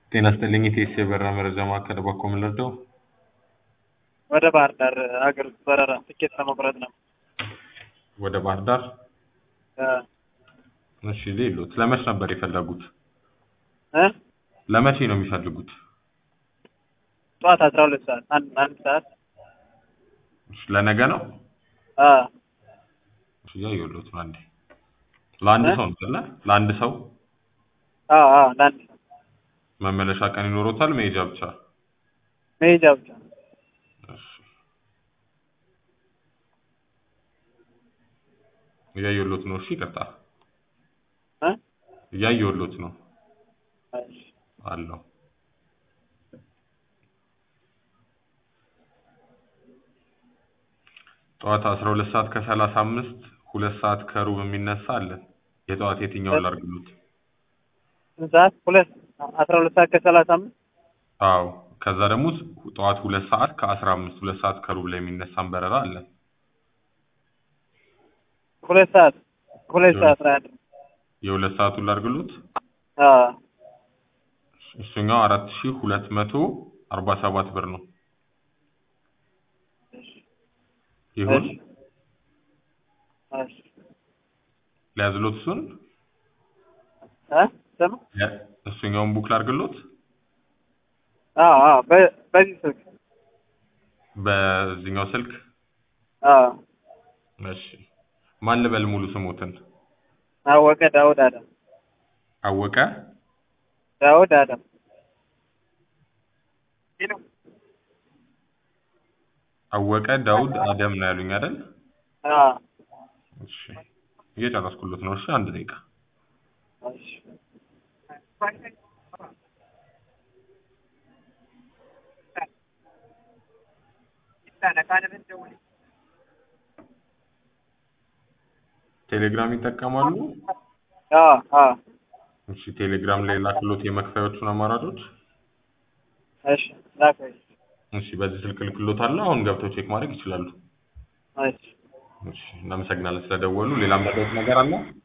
ጤና ይስጥልኝ የኢቲኤስ የበረራ መረጃ ማዕከል በኮ ምን ልርዳው? ወደ ባህር ዳር ሀገር ውስጥ በረራ ትኬት ለመቁረጥ ነው። ወደ ባህር ዳር? እ እሺ ሌሎት ለመች ነበር የፈለጉት? እ ለመቼ ነው የሚፈልጉት? ጠዋት አስራ ሁለት ሰዓት አንድ አንድ ሰዓት እሺ ለነገ ነው? አ እሺ እያየሁሎት ነው አንዴ። ለአንድ እ? ሰው ነው አይደለ? ለአንድ ሰው አ አ ለአንድ ሰው መመለሻ ቀን ይኖሮታል? መሄጃ ብቻ? መሄጃ ብቻ እሺ እያየሁሎት ነው። እሺ ይቅርታ እ እያየሁሎት ነው እሺ አለው። ጠዋት አስራ ሁለት ሰዓት ከሰላሳ አምስት ሁለት ሰዓት ከሩብ የሚነሳ አለን። የጠዋት የትኛውን ላድርግሎት? ስንት ሰዓት ሁለት አስራ ሁለት ሰዓት ከሰላሳ አምስት አዎ ከዛ ደግሞ ጠዋት ሁለት ሰዓት ከአስራ አምስት ሁለት ሰዓት ከሩብ ላይ የሚነሳን በረራ አለን። ሁለት ሰዓት ሁለት የሁለት- ሰዓት ነው ያለው። የሁለት ሰዓቱን ላድርግሎት? አ እሱኛው አራት ሺህ ሁለት መቶ አርባ ሰባት ብር ነው። ይሁን እሺ እሺ ሊያዝሎት እሱን እ ስም ያ- እሱኛውን ቡክ ላድርግሎት? አ አ በ- በዚህ ስልክ በዚህኛው ስልክ አ እሺ ማን ልበል ሙሉ ስሞትን? አወቀ ዳውድ አደም አወቀ ዳውድ አደም አወቀ ዳውድ አደም ነው ያሉኝ አይደል? አ እሺ እየጨረስኩሎት ነው። እሺ አንድ ደቂቃ እሺ ቴሌግራም ይጠቀማሉ? አ አ እሺ ቴሌግራም ላይ ላክሎት የመክፈያዎቹን አማራጮች። እሺ ላከኝ እሺ በዚህ ስልክ ልክሎታለሁ። አሁን ገብተው ቼክ ማድረግ ይችላሉ። እሺ እሺ እናመሰግናለን ስለደወሉ። ሌላ የምታውቁት ነገር አለ?